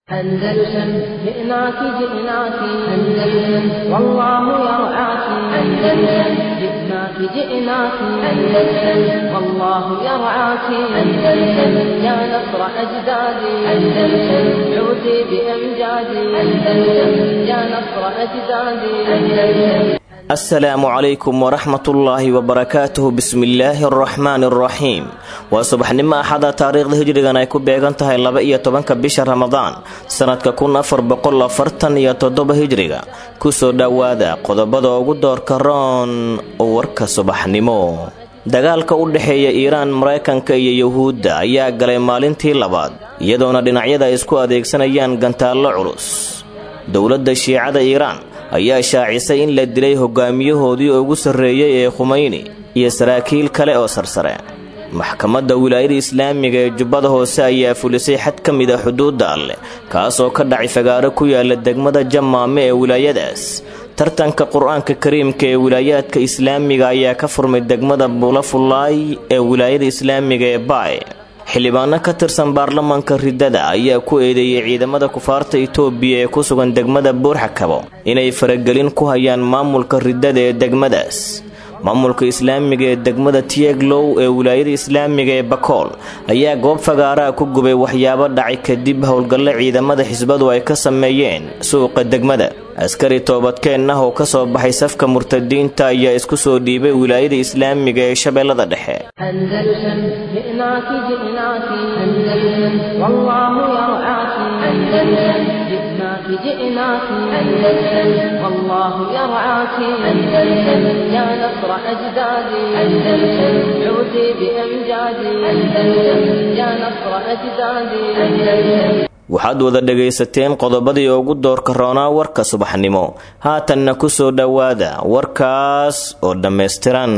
أندلسن جئناك جئناك أندلسن والله يرعاك أندلسن جئناك جئناك أندلسن والله يرعاك أندلسن يا نصر أجدادي أندلسن عودي بأمجادي أندلسن يا نصر أجدادي أندلسن asalaamu calaykum waraxmatullaahi wabarakaatuhu bismillaahi araxmaani araxiim waa subaxnimo axada taariikhda hijrigan ay ku beegan tahay laba iyo tobanka bisha ramadaan sanadka kun afar boqol afartan iyo toddoba hijriga kusoo dhowaada qodobada ugu doorka roon warka subaxnimo dagaalka u dhexeeya iiraan maraykanka iyo yuhuudda ayaa galay maalintii labaad iyadoona dhinacyada ay isku adeegsanayaan gantaallo culus dowladda shiicada iiraan ayaa shaacisay in la dilay hogaamiyahoodii ugu sarreeyey ee khumeyni iyo saraakiil kale oo sarsare maxkamadda wilaayada islaamiga ee jubbada hoose ayaa fulisay xad ka mid a xuduudda alleh kaasoo ka dhacay fagaaro ku yaala degmada jamaame ee wilaayadaas tartanka qur-aanka kariimka ee wilaayaadka islaamiga ayaa ka furmay degmada buulafullaay ee wilaayada islaamiga ee baay xildhibaano ka tirsan baarlamaanka riddada ayaa ku eedeeyey ciidamada kufaarta itoobiya ee ku sugan degmada buurxakabo inay faragelin ku hayaan maamulka riddada ee degmadaas maamulka islaamiga ee degmada tieglow ee wilaayada islaamiga ee bakool ayaa goob fagaaraha ku gubay waxyaabo dhacay kadib howlgallo ciidamada xisbadu ay ka sameeyeen suuqa degmada askari toobadkeen ah oo ka soo baxay safka murtadiinta ayaa isku soo dhiibay wilaayada islaamiga ee shabeellada dhexe أندلسن جئناك جئناك أندلسن والله يرعاك أندلسن جئناك جئناك أندلسن والله يرعاك أندلسن يا نصر أجدادي أندلسن عودي بأمجادي أندلسن يا نصر أجدادي أندلسن waxaad wada dhegaysateen qodobadii ugu doorka roonaa warka subaxnimo haatanna ku soo dhowaada warkaas oo dhammaystiran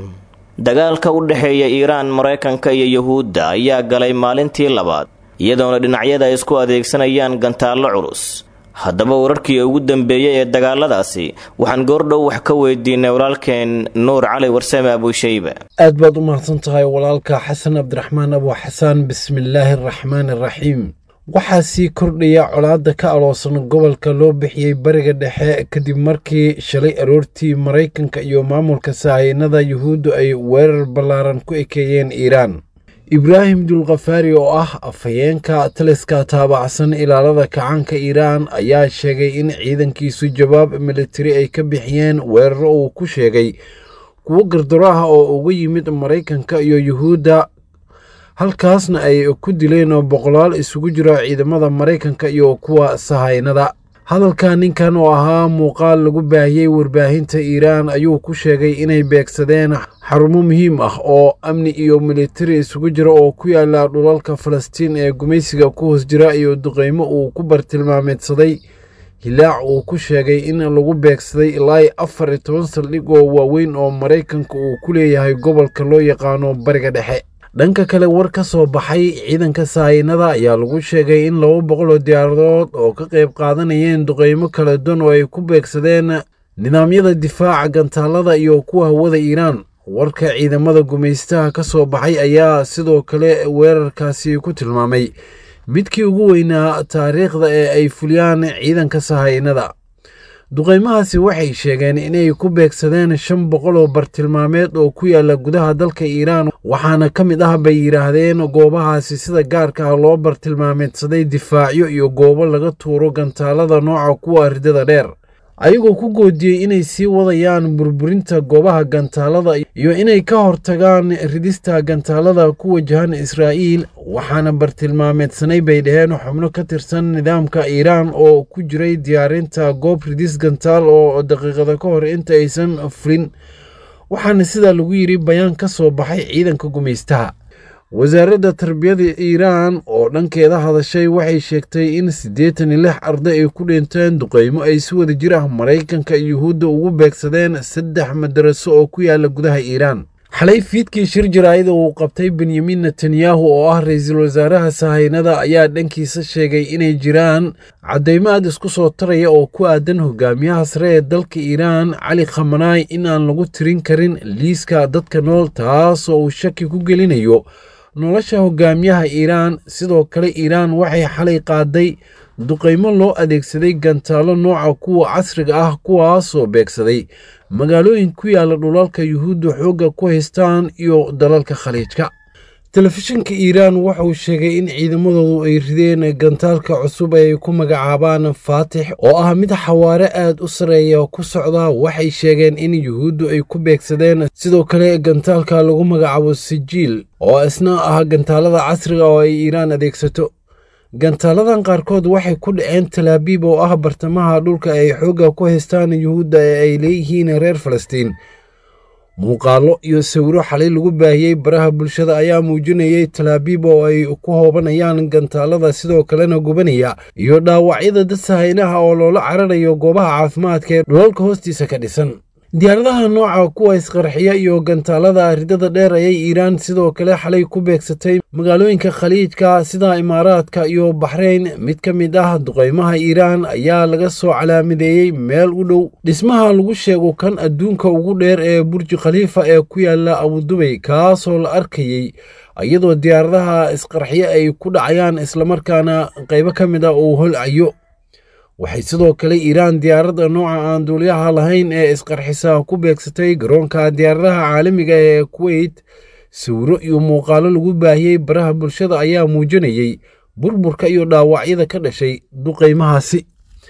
dagaalka u dhexeeya iiraan maraykanka iyo yuhuudda ayaa galay maalintii labaad iyadoona dhinacyada ay isku adeegsanayaan gantaallo culus haddaba wararkii ugu dambeeyey ee dagaaladaasi waxaan goordhow wax ka weydiinay walaalkeen nuur cali warsame abuushayba aad baad u mahadsan tahay walaalka xasan cabdiraxmaan abu xasaan bismillaahi araxmaani araxiim waxaa sii kordhaya colaadda ka aloosan gobolka loo bixiyey bariga dhexe kadib markii shalay aroortii maraykanka iyo maamulka sahaynada yuhuuddu ay weerar ballaaran ku ekeeyeen iiraan ibraahim dulkhafaari oo ah afhayeenka taliska taabacsan ilaalada kacaanka iiraan ayaa sheegay in ciidankiisu jawaab militari ay ka bixiyeen weeraro uu ku sheegay kuwo gardaro ah oo uga yimid maraykanka iyo yuhuudda halkaasna ay ku dileen boqolaal isugu jira ciidamada maraykanka iyo kuwa sahaynada hadalka ninkan oo ahaa muuqaal lagu baahiyey warbaahinta iiraan ayuu ku sheegay inay beegsadeen xarumo muhiim ah oo amni iyo militari isugu jira oo ku yaala dhulalka falastiin ee gumaysiga ku hoos jira iyo duqeymo uu ku bartilmaameedsaday hilaac uu ku sheegay in lagu beegsaday ilaa afar iyo toban saldhig oo waaweyn oo maraykanka uu ku leeyahay gobolka loo yaqaano bariga dhexe dhanka kale war ka soo baxay ciidanka sahaynada ayaa lagu sheegay in laba boqol oo diyaaradood oo ka qayb qaadanayeen duqeymo kala duwan oo ay ku beegsadeen nidaamyada difaaca gantaalada iyo kuwa hawada iiraan warka ciidamada gumaystaha ka soo baxay ayaa sidoo kale weerarkaasi ku tilmaamay midkii ugu weynaa taariikhda ee ay fuliyaan ciidanka sahaynada duqeymahaasi waxay sheegeen inay ku beegsadeen shan boqol oo bartilmaameed oo ku yaala gudaha dalka iiraan waxaana ka mid ah bay yidhaahdeen goobahaasi sida gaarka ah loo bartilmaameedsaday difaacyo iyo goobo laga tuuro gantaalada nooca kuwa ridada dheer ayagoo ku goodiyey inay sii wadayaan burburinta goobaha gantaalada iyo inay ka hortagaan ridista gantaalada ku wajahan israa'iil waxaana bartilmaameedsanay bay dhaheen xubno ka tirsan nidaamka iiraan oo ku jiray diyaarinta goob ridis gantaal oo daqiiqada ka hor inta aysan fulin waxaana sidaa lagu yidhi bayaan ka soo baxay ciidanka gumaystaha wasaaradda tarbiyada iiraan oo dhankeeda hadashay waxay sheegtay in siddeetan iyo lix arday ay ku dhinteen duqeymo ay si wada jir ah maraykanka iyo yuhuudda ugu beegsadeen saddex madaraso oo ku yaala gudaha iiraan xalay fiidkii shir jaraa'ida uu qabtay benyamin netanyahu oo ah ra-iisul wasaaraha sahaynada ayaa dhankiisa sheegay inay jiraan caddaymo aad isku soo taraya oo ku aadan hogaamiyaha sare ee dalka iiraan cali khamanaay in aan lagu tirin karin liiska dadka nool taasoo uu shaki ku gelinayo nolosha hogaamiyaha iiraan sidoo kale iiraan waxay xalay qaaday duqaymo loo adeegsaday gantaalo nooca kuwa casriga ah kuwaasoo beegsaday magaalooyin ku yaala dhulalka yuhuudda xoogga ku haystaan iyo dalalka khaliijka telefishinka iiraan waxauu sheegay in ciidamadoodu ay rideen gantaalka cusub ay ku magacaabaan faatix oo ah mid xawaare aad u sarreeya ku socda waxay sheegeen in yuhuuddu ay ku beegsadeen sidoo kale gantaalka lagu magacaabo sijiil oo isna ah gantaalada casriga oo ay iiraan adeegsato gantaaladan qaarkood waxay ku dhaceen talaabiib oo ah bartamaha dhulka ay xoogga ku haystaan yuhuudda ee ay leeyihiin reer falastiin muuqaallo iyo sawiro xalay lagu baahiyey baraha bulshada ayaa muujinayay talaabiib oo ay ku hoobanayaan gantaalada sidoo kalena gubanaya iyo dhaawacyada dad sahaynaha oo loola cararayo goobaha caafimaadka ee dhulalka hoostiisa ka dhisan diyaaradaha nooca kuwa isqarxiya iyo gantaalada ridada dheer ayay iiraan sidoo kale xalay ku beegsatay magaalooyinka khaliijka sida imaaraadka iyo baxrayn mid ka mid ah duqaymaha iiraan ayaa laga soo calaamadeeyey meel u dhow dhismaha lagu sheego kan adduunka ugu dheer ee burji khaliifa ee ku yaala abudubay kaasoo la arkayey iyadoo diyaaradaha isqarxiya ay ku dhacayaan islamarkaana qaybo ka mid a uu holcayo waxay sidoo kale iiraan diyaaradda nooca aan duuliyaha lahayn ee isqarxisa ku beegsatay garoonka diyaaradaha caalamiga ee kuweyt sawiro iyo muuqaallo lagu baahiyey baraha bulshada ayaa muujinayey burburka iyo dhaawacyada ka dhashay duqaymahaasi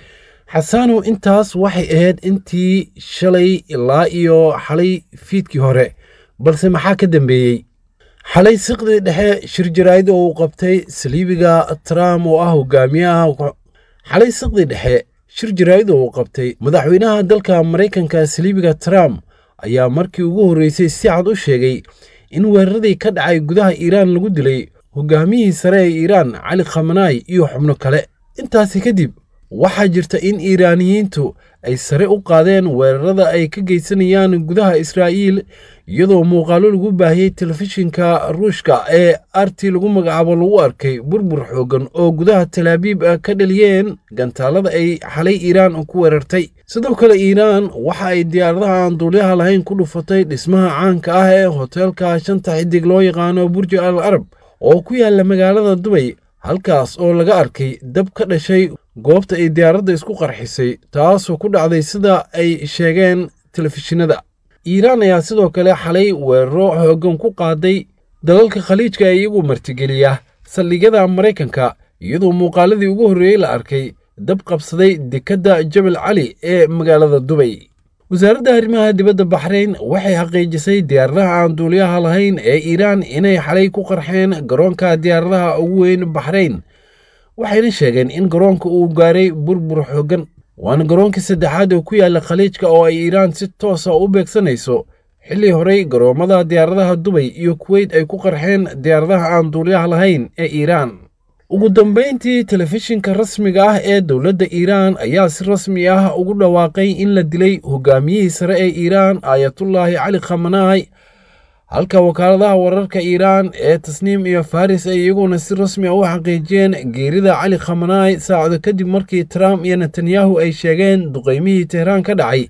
xasaanow intaas waxay ahayd intii shalay ilaa iyo xalay fiidkii hore balse maxaa ka dambeeyey xalay siqdii dhexe shir jaraa'id oo uu qabtay saliibiga trump oo ah hogaamiyaha xalay siqdii dhexe shir jaraa'id oo uu qabtay madaxweynaha dalka maraykanka saliibiga trump ayaa markii ugu horreysay si cad u sheegay in weeraradii ka dhacay gudaha iiraan lagu dilay hogaamiyihii sare ee iiraan cali khamanaay iyo xubno kale intaasi kadib waxaa jirta in iiraaniyiintu ay sare u qaadeen weerarada ay ka geysanayaan gudaha israa'iil iyadoo muuqaallo lagu baahiyey telefishinka ruushka ee arti lagu magacaabo lagu arkay burbur xooggan oo gudaha talaabiib ka dhaliyeen gantaalada ay xalay iiraan ku weerartay sidoo kale iiraan waxa ay diyaaradaha aan duulyaha lahayn ku dhufatay dhismaha caanka ah ee hoteelka shanta xidig loo yaqaano burji al arab oo ku yaalla magaalada dubay halkaas oo laga arkay dab ka dhashay goobta ay diyaaradda isku qarxisay taasoo ku dhacday sida ay sheegeen telefishinada iiraan ayaa sidoo kale xalay weeraro xooggan ku qaaday dalalka khaliijka ee iyagu martigeliya saldhigyada maraykanka iyadoo muuqaaladii ugu horreeyey la arkay dab qabsaday dekedda jabal cali ee magaalada dubay wasaaradda arrimaha dibadda baxrayn waxay xaqiijisay diyaaradaha aan duuliyaha lahayn ee iiraan inay xalay ku qarxeen garoonka diyaaradaha ugu weyn baxrayn waxayna sheegeen in garoonka uu gaaray burbur xooggan waana garoonkii saddexaad oo ku yaalla khaliijka oo ay iiraan si toosa u beegsanayso xilli horey garoommada diyaaradaha dubay iyo kuweyt ay ku qarxeen diyaaradaha aan duuliyaha lahayn ee iiraan ugu dambayntii telefishinka rasmiga ah ee dowladda iiraan ayaa si rasmi ah ugu dhawaaqay in la dilay hogaamiyihii sare ee iiraan aayatullaahi cali khamanaay halka wakaaladaha wararka iiraan ee tasniim iyo faris ay iyaguna si rasmi a u xaqiijiyeen geerida cali khamanaay saacado kadib markii trump iyo netanyahu ay sheegeen duqaymihii tehraan ka dhacay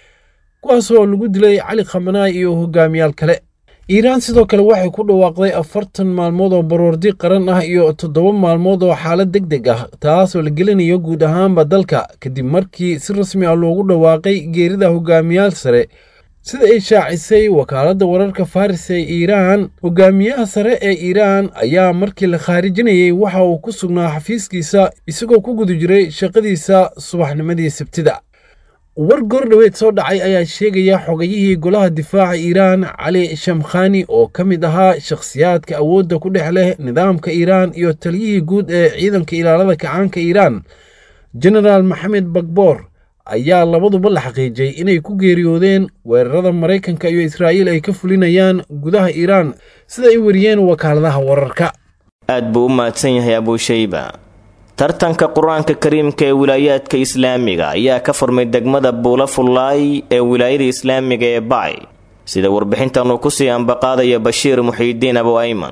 kuwaasoo lagu dilay cali khamanaay iyo hogaamiyaal kale iiraan sidoo kale waxay ku dhawaaqday afartan maalmood oo baroordi qaran ah iyo toddoba maalmood oo xaalad deg deg ah taasoo la gelinayo guud ahaanba dalka kadib markii si rasmi ah loogu dhawaaqay geerida hogaamiyaal sare sida ay shaacisay wakaaladda wararka faris ee iiraan hogaamiyaha sare ee iiraan ayaa markii la khaarijinayey waxa uu ku sugnaa xafiiskiisa isagoo ku guda jiray shaqadiisa subaxnimadii sabtida war goordhoweed soo dhacay ayaa sheegaya xogayihii golaha difaaca iiraan cali shamkhani oo ka mid ahaa shakhsiyaadka awoodda ku dhex leh nidaamka iiraan iyo taliyihii guud ee ciidanka ilaalada kacaanka iiraan genaraal maxamed bagboor ayaa labaduba la xaqiijay inay ku geeriyoodeen weerarada maraykanka iyo israa'iil ay ka fulinayaan gudaha iiraan sida ay wariyeen wakaaladaha wararka aad buu u mahadsan yahay abuushayba tartanka qur-aanka kariimka ee wilaayaadka islaamiga ayaa ka furmay degmada buula fullaay ee wilaayada islaamiga ee bacay sida warbixintan uu kusii ambaqaadaya bashiir muxiidiin abu ayman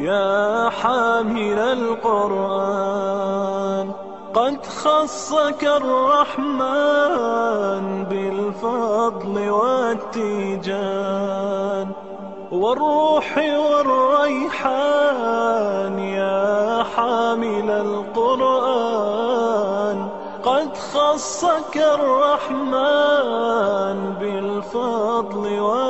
يا حامل القرآن قد خصك الرحمن بالفضل والتيجان والروح والريحان يا حامل القرآن قد خصك الرحمن بالفضل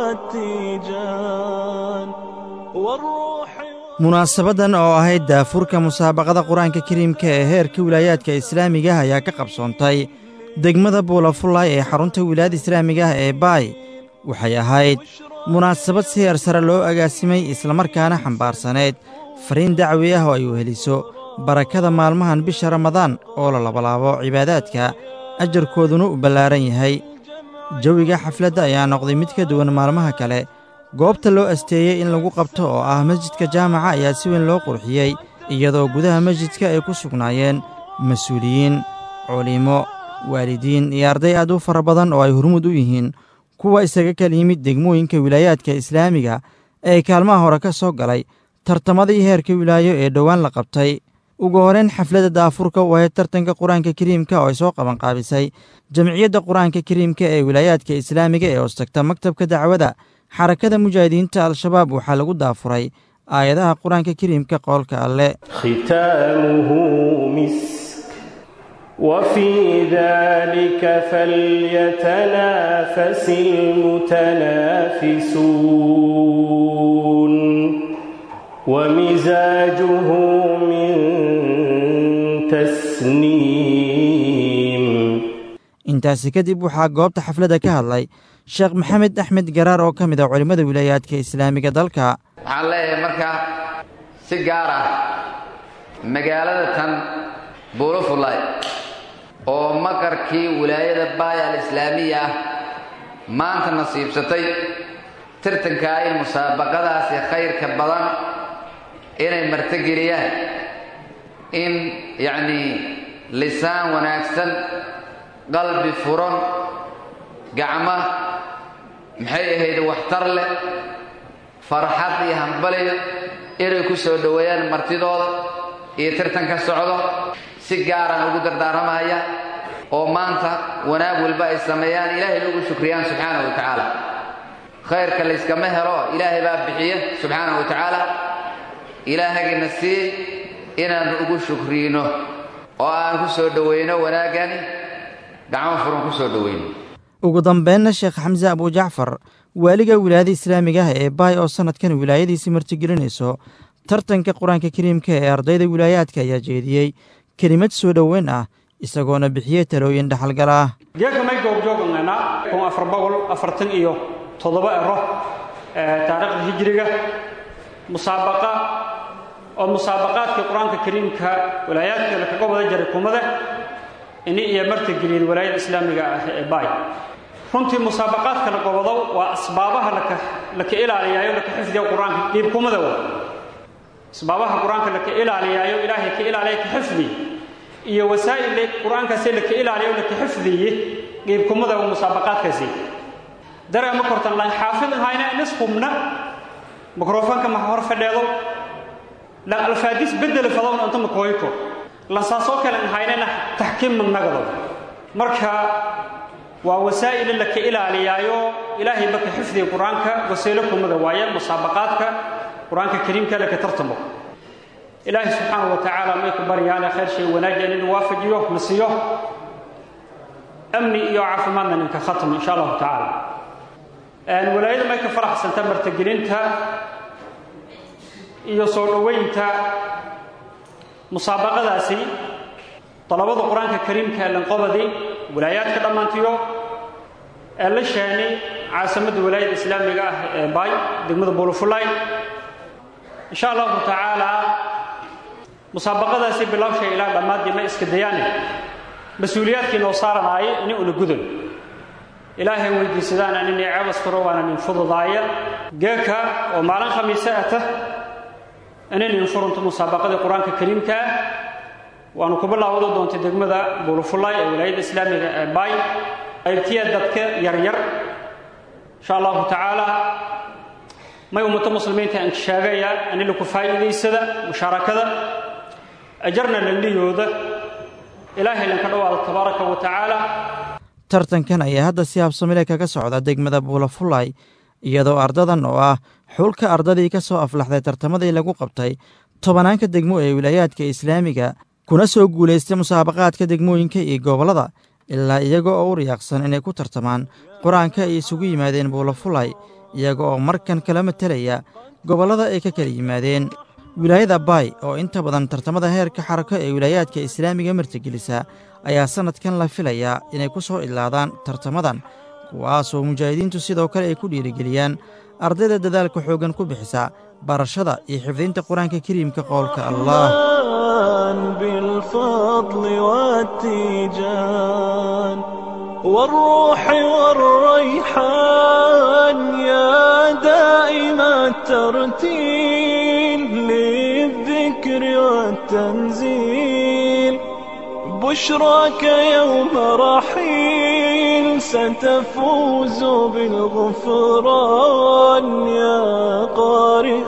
والتيجان والروح munaasabadan oo ahayd daafurka musaabaqada qur-aanka kariimka ee heerka wilaayaadka islaamiga ah ayaa ka qabsoontay degmada buulafullaay ee xarunta wilaayada islaamiga ah ee baay waxay ahayd munaasabad si heer sare loo agaasimay islamarkaana xambaarsaneyd fariin dacwi ah oo ay weheliso barakada maalmahan bisha ramadaan oo la labalaabo cibaadaadka ajarkooduna u ballaaran yahay jawiga xafladda ayaa noqday mid ka duwan maalmaha kale goobta loo asteeyey in lagu qabto oo ah masjidka jaamaca ayaa si weyn loo qurxiyey iyadoo gudaha masjidka ay ku sugnaayeen mas-uuliyiin culimo waalidiin iyo arday aad u fara badan oo ay hormuud u yihiin kuwa isaga kala yimid degmooyinka wilaayaadka islaamiga ee kaalmaha hore ka soo galay tartamadii heerka wilaayo ee dhowaan la qabtay ugu horeyn xafladda daafurka u ahayd tartanka qur-aanka kariimka oo ay soo qabanqaabisay jamciyadda qur-aanka kariimka ee wilaayaadka islaamiga ee hoostagta maktabka dacwada xarakada mujaahidiinta al-shabaab waxaa lagu daafuray aayadaha qur-aanka kariimka qoolka alle ختامه مسك وفي ذلك فليتنافس المتنافسون ومزاجه من تسنيم intaasi kadib waxaa goobta xafladda ka hadlay sheekh maxamed axmed garaar oo ka mid ah culimmada wilaayaadka islaamiga dalka waxaan leeyahay marka si gaar ah magaalada tan buulufulay oo maqarkii wilaayada baaya alislaamiya ah maanta nasiibsatay tartankaa in musaabaqadaasi khayrka badan inay martogeliyaan in yacnii lisaan wanaagsan qalbi furan gacma maxay ahayd waxtar leh farxad iyo hambaliyo inay ku soo dhoweeyaan martidooda iyo tartan ka socdo si gaaraan ugu dardaaramaya oo maanta wanaag walba ay sameeyaan ilaahay ugu shukriyaan subxaanahu wa tacaala khayrka layskama helo ilaahay baa bixiya subxaanahu wa tacaala ilaahagina sii inaan ugu shukriino oo aan ku soo dhoweyno wanaaggani gacmo furan ku soo dhoweyno ugu dambeynna sheekh xamse abujacfar waaliga wilaayada islaamiga ah ee baay oo sannadkan wilaayadiisii martigelinayso tartanka qur-aanka kariimka ee ardayda wilaayaadka ayaa jeediyey kelimad soo dhoweyn ah isagoona bixiyey talooyin dhaxalgal ah geeka may goobjoogangana kun afar boqol afartan iyo toddoba ero taariikhda hijiriga musaabaqa oo musaabaqaadkii qur-aanka kariimka walaayaadka lakaga wada jaray kumada ini iyo martigeliyeen walaayada islaamiga ah ee baay runtii musaabaqaadka la gobodo waa asbaabaha laka laka ilaaliyaayo laka xifdiya qur-aanka dhiibkumada wa asbaabaha qur-aanka laka ilaaliyaayo ilaahay ka ilaaliya ka xifdi iyo wasaa'il qur-aankaasi laka ilaaliyo laka xifdiye dhiibkumada wa musaabaqaadkaasi dareema kortan lan xaafid ahayna nis hubna mikrofoonka ma hor fadheedo lan alfaadis bedel fadowna inta makooyko lan saasoo kale ahaynana taxkiim magnagado marka waa wasaa'il laka ilaaliyaayo ilaahay baka xifdiga qur-aanka wasiilo kumada waaye musaabaqaadka qur-aanka kariimka laka tartamo ilaahay subxaanahu wa tacaala may ku baryaane khayr shay wanaajiya nin waafajiyo na siiyo amni iyo caafimaadna ninka khatmo insha allahu tacaala walaayada may ka faraxsanta martagelinta iyo soo dhoweynta musaabaqadaasi dalabada qur-aanka kariimka ee lanqobadi walaayaadka dhammaantiyo ee la sheenay caasimadda walaayada islaamiga ah ee baay degmada buulufulay insha allahu tacaalaa musaabaqadaasi bilowshay ilaa dhammaadii ma iska dayaane mas-uuliyaadkii noo saaranaayay ini una gudan ilaahay weydiisadaana nin ceebas furo waana nin fududaaya geeka oo maalin khamiise ata inay nin furunto musaabaqadii qur-aanka kariimka ah waanu ku bilaawado doontay degmada buulufulay ee walaayadda islaamiga ee baay qaybtiya dadka yaryar insha allahu tacaala may ummato muslimiinta aan sheegaya anila ku faa'iidaysada mushaarakada ajarna laliyooda ilaahay lanka dhawaado tabaaraka wa tacaala tartankan ayaa hadda si habsamile kaga socda degmada buulafulay iyadoo ardadan oo ah xulka ardadii ka soo aflaxday tartamadii lagu qabtay tobanaanka degmo ee wilaayaadka islaamiga kuna soo guulaystay musaabaqaadka degmooyinka iyo gobollada ilaa iyaga oo u riyaaqsan inay ku tartamaan qur-aanka ay isugu yimaadeen buulafulay iyaga oo markan kala matelaya gobollada ay ka kala yimaadeen wilaayada baay oo inta badan tartamada heerka xarako ee wilaayaadka islaamiga martigelisa ayaa sannadkan la filayaa inay ku soo idlaadaan tartamadan kuwaasoo mujaahidiintu sidoo kale ay ku dhiirigeliyaan ardayda dadaalka xooggan ku bixisa barashada iyo xifdinta qur-aanka kariimka qowlka allah بالفضل والتيجان والروح والريحان يا دائم الترتيل للذكر والتنزيل بشراك يوم رحيل ستفوز بالغفران يا قارئ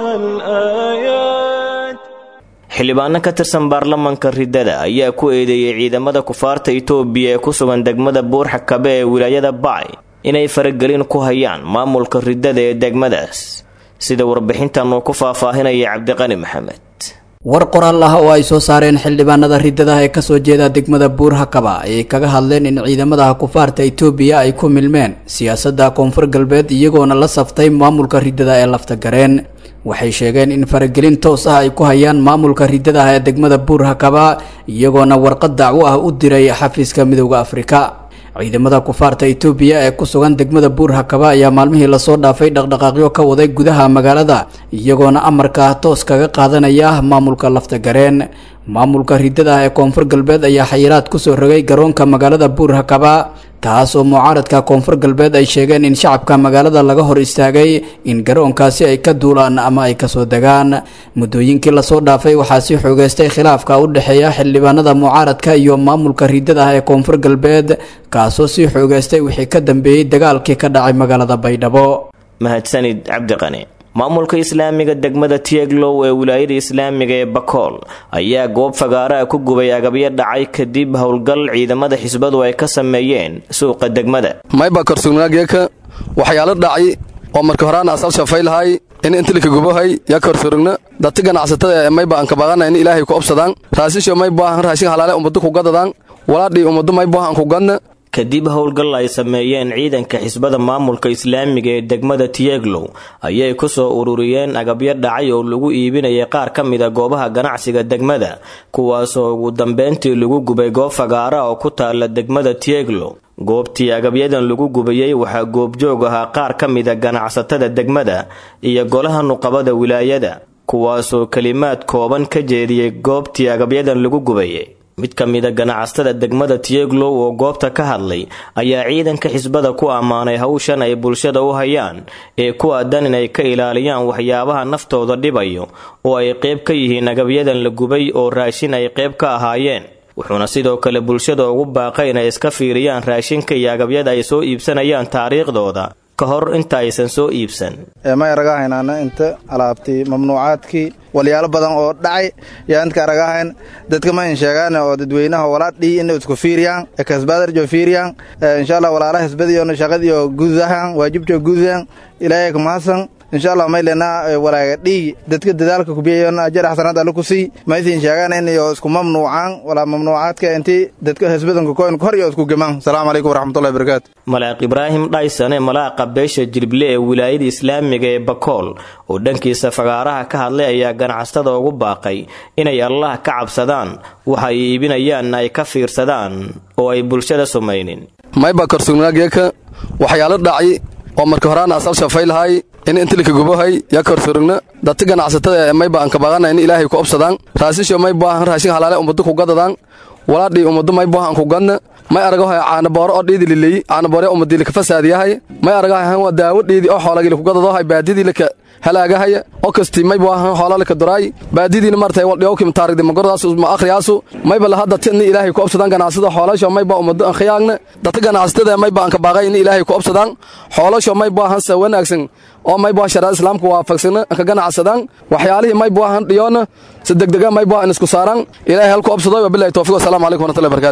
الآيات xildhibaano ka tirsan baarlamanka riddada ayaa ku eedeeyey ciidamada kufaarta itoobiya ee ku sugan degmada buurxakabe ee wilaayada bacay inay faragelin ku hayaan maamulka riddada ee degmadaas sida warbixintan uu ku faahfaahinaya cabdiqani maxamed war qoraal ah oo ay soo saareen xildhibaanada riddadaha ee kasoo jeeda degmada buurhakaba ayay kaga hadleen in ciidamada kufaarta itoobiya ay ku milmeen siyaasadda koonfur galbeed iyagoona la saftay maamulka riddada ee laftagareen waxay sheegeen in faragelin toos ah ay ku hayaan maamulka riddadaha ee degmada buurhakaba iyagoona warqad dacwo ah u diray xafiiska midooda afrika ciidamada kufaarta itoobiya ee ku sugan degmada buurhakaba ayaa maalmihii lasoo dhaafay dhaqdhaqaaqyo ka waday gudaha magaalada iyagoona amarka toos kaga qaadanaya maamulka laftagareen maamulka riddada ee koonfur galbeed ayaa xayiraad kusoo rogay garoonka magaalada buurhakaba taas oo mucaaradka koonfur galbeed ay sheegeen in shacabka magaalada laga hor istaagay in garoonkaasi ay ka duulaan ama ay kasoo degaan muddooyinkii lasoo dhaafay waxaa sii xoogeystay khilaafka u dhexeeya xildhibaanada mucaaradka iyo maamulka riddada ee koonfur galbeed kaasoo sii xoogeystay wixii ka dambeeyey dagaalkii ka dhacay magaalada baydhabo mahadsanid cabdiqani maamulka islaamiga degmada tieglow ee wilaayada islaamiga ee bakool ayaa goob fagaaraha ku gubay agabyo dhacay kadib howlgal ciidamada xisbadu ay ka sameeyeen suuqa degmada mayba korsugnaageeka waxyaalo dhacay oo marka horaana asal shafaylahay in intilika gubahay ya korsurugna dadti ganacsatada ee mayba ankabaqana in ilaahay ku obsadaan raasisho maybahan raashin halaale ummadu ku gadadaan walaadhii ummadu maybahan ku gadna kadib howlgal ay sameeyeen ciidanka xisbada maamulka islaamiga ee degmada tieglow ayay ku soo ururiyeen agabyo dhacay oo lagu iibinayay qaar ka mida goobaha ganacsiga degmada kuwaasoo ugu dambeyntii lagu gubay goob fagaara oo ku taala degmada tieglow goobtii agabyadan lagu gubayey waxaa goobjoog ahaa qaar ka mida ganacsatada degmada iyo golaha nuqabada wilaayada kuwaasoo kelimaad kooban ka jeediyey goobtii agabyadan lagu gubayay mid ka mida ganacsatada degmada tieglow oo goobta ka hadlay ayaa ciidanka xisbada ku ammaanay hawshan ay bulshada u hayaan ee ku aadan inay ka ilaaliyaan waxyaabaha naftooda dhibayo oo ay qayb ka yihiin agabyadan la gubay oo raashin ay qayb ka ahaayeen wuxuuna sidoo kale bulshada ugu baaqay inay iska fiiriyaan raashinka iyo agabyada ay soo iibsanayaan taariikhdooda ka hor inta aysan soo iibsan may aragahaynaana inta alaabtii mamnuucaadkii walyaalo badan oo dhacay yaa intka aragahayn dadka ma in sheegaan oo dadweynaha walaadhii ina isku fiiriyaan kasbaadarjo fiiriyaan insha allah walaalaha hisbadiyo shaqadiyo gudahan waajibjo gudahan ilaahay kumahadsan insha allah maylena walaaga dhiigi dadka dadaalka kubiyayon ajar xasanaad alle ku sii maysin sheegaan inayo isku mamnuucaan walaa mamnuucaadka intii dadka hisbadanka koyn hor iyo isku gemaan asalaamu calaykum waraxmatullahi barakaatu malaaq ibraahim dhaysane malaaqa beesha jilble ee wilaayada islaamiga ee bakool oo dhankiisa fagaaraha ka hadlay ayaa ganacsatada ugu baaqay inay allah ka cabsadaan waxa ay iibinayaanna ay ka fiirsadaan oo ay bulshada sumaynin mayba korsugnaageeka waxyaalo dhacay oo marka horaana asal shafaylahay in intilika gubahay ya korsurugna dadti ganacsatada ee mayba ankabaqana in ilaahay ku obsadaan raasisho maybahan raashin halaale ummadu ku gadadaan walaadhii ummadu maybahan ku gadna may aragahay caanabooro oo dhiidi lileey caanaboore ummadii laka fasaadiyahay may aragahay waa daawo dhiidi oo xoolagii laku gadadahay baadidii laka halaagahaya oo kastii mayba ahan xoola laka duraay baadidiina martay waldhiyowkim taarigdi magordaas ma akhriyaasu mayba lahadda tidni ilaahay ku obsadaan ganacsada xoolasho mayba ummado an khiyaagna dadka ganacsatada mayba anka baaqay in ilaahay ku obsadaan xoolasho mayba ahan sa wanaagsan oo mayba shariicada islaamka waafaqsana anka ganacsadaan waxyaalihii mayba ahan dhiyoona si degdega mayba an isku saaraan ilaahay halku obsadoy wabilahi tawfiiq wasalaamu calaykum warahmatullahi barakatuh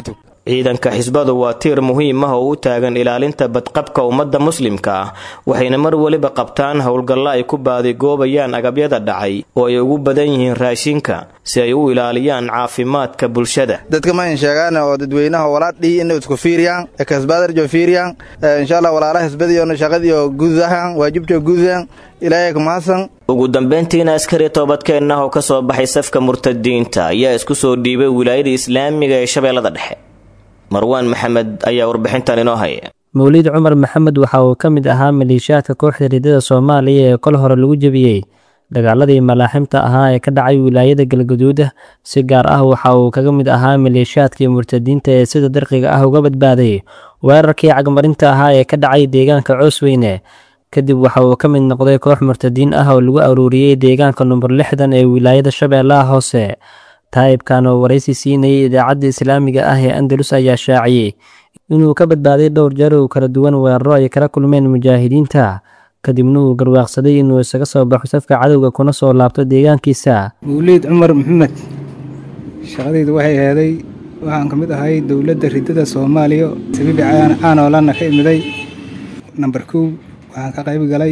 ciidanka xisbadu waa tiir muhiim ah oo u taagan ilaalinta badqabka ummadda muslimka ah waxayna mar weliba qabtaan howlgallo ay ku baadigoobayaan agabyada dhacay oo ay ugu badan yihiin raashinka si ay u ilaaliyaan caafimaadka bulshada dadka ma in sheegaan oo dadweynaha walaadhii inay isku fiiriyaan ekasbaadarjo fiiriyaan insha allah walaalaha hisbadiyo shaqadiyo gudahan waajibjo gudahan ilaahay kamahadsan ugu dambeyntiina askari toobadkeenna oo ka soo baxay safka murtadiinta ayaa isku soo dhiibay wilaayada islaamiga ee shabeellada dhexe marwaan maxamed ayaa warbixintan inoo haya mawliid cumar maxamed waxa uu ka mid ahaa maleeshiyaadka kooxda riddada soomaaliya ee kol hore lagu jebiyey dagaaladii malaaximta ahaa ee ka dhacay wilaayada galgaduud si gaar ah waxa uu kaga mid ahaa maleeshiyaadkii murtadiinta ee sida darqiga ah uga badbaaday weerarkii cagmarinta ahaa ee ka dhacay deegaanka coosweyne kadib waxa uu ka mid noqday koox murtadiin ah oo lagu aruuriyey deegaanka number lixdan ee wilaayada shabeellaha hoose taa'ibkan oo waraysi siinayay idaacadda islaamiga ah ee andalus ayaa shaaciyey inuu ka badbaaday dhowr jeer oo kala duwan weeraro ay kala kulmeen mujaahidiinta kadibna uu garwaaqsaday inuu isaga soo baxo safka cadowga kuna soo laabto deegaankiisa mawliid cumar maxamed shaqadaydu waxay aheeday waxaan ka mid ahay dowladda riddada soomaaliya sabiibi caanoolanna ka imiday namber kow waxaan ka qayb galay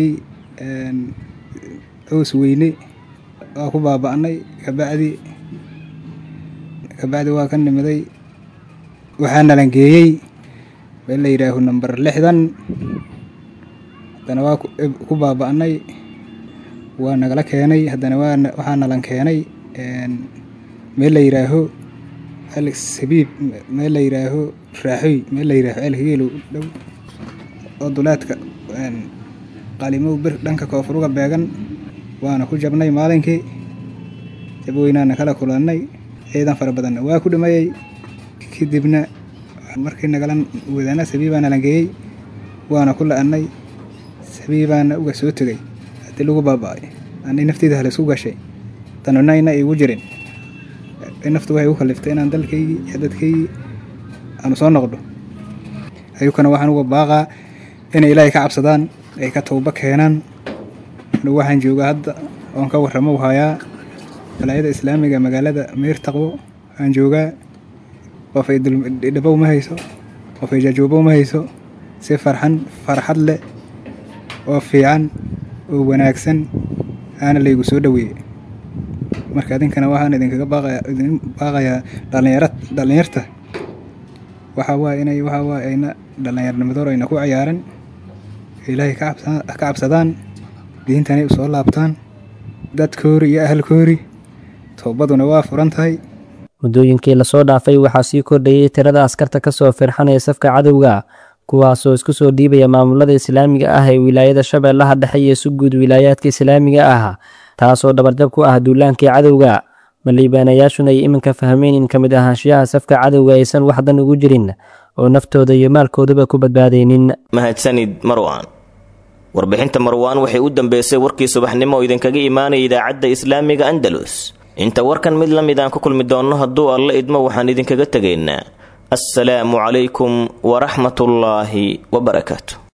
cows weyne waa ku baaba'nay kabacdi kabacdi waa ka nimiday waxaa nalangeeyey meel la yidhaaho namber lixdan haddana waa ku baaba'nay waa nagala keenay haddana waxaa nalan keenay meel la yidhaaho sabiib meel la yidhaaho raaxoy meel la yidhaaho elhigeelow dhow oo dulaadka qalimow bir dhanka koonfuruga beegan waana ku jabnay maalinkii jabweynaana kala kulannay ciidan fara badanna waa ku dhimayey kadibna markii nagala wadaana sabiibaa nalangeeyey waana ku la'annay sabiibaana uga soo tegay haddii lagu baaba'ay ani nafteyda halaisku gashay danunayna igu jirin naftu waxay u kaliftay inaan dalkaygii iyo dadkaygii aanu soo noqdo ayukana waxaan uga baaqaa inay ilaahay ka cabsadaan ay ka towba keenaan anugu waxaan joogaa hadda oon ka warramo hayaa walaayada islaamiga magaalada meyrtaqwo aan joogaa qof ay dhabow ma hayso qof ay jajoobow ma hayso si farxan farxad leh oo fiican oo wanaagsan aana laygu soo dhoweeyey marka idinkana waxaan idinkaga baaqaya idin baaqayaa dhalinyara dhalinyarta waxaa waaye inay waxaa waaye ayna dhallinyarnimadoor ayna ku ciyaaran ilaahay ka cabsadaan diintanay u soo laabtaan dadkoori iyo ahalkoori toobaduna waa furan tahay muddooyinkii lasoo dhaafay waxaa sii kordhayay tirada askarta ka soo firxanaya safka cadowga kuwaasoo isku soo dhiibaya maamulada islaamiga ah ee wilaayada shabeellaha dhexe iyo si guud wilaayaadka islaamiga ah taasoo dhabarjab ku ah duulaankii cadowga maliibaanayaashuna ay iminka fahmeen in ka mid ahaanshiyaha safka cadowga aysan waxdan ugu jirin oo naftooda iyo maalkoodaba ku badbaadaynin mahadsanid marwaan warbixinta marwaan waxay u dambeysay warkii subaxnimo oo idinkaga imaanaya idaacadda islaamiga andalus inta warkan mid la mid aan ku kulmi doonno hadduu alla idmo waxaan idinkaga tegaynaa assalaamu calaykum waraxmatullaahi wabarakaatu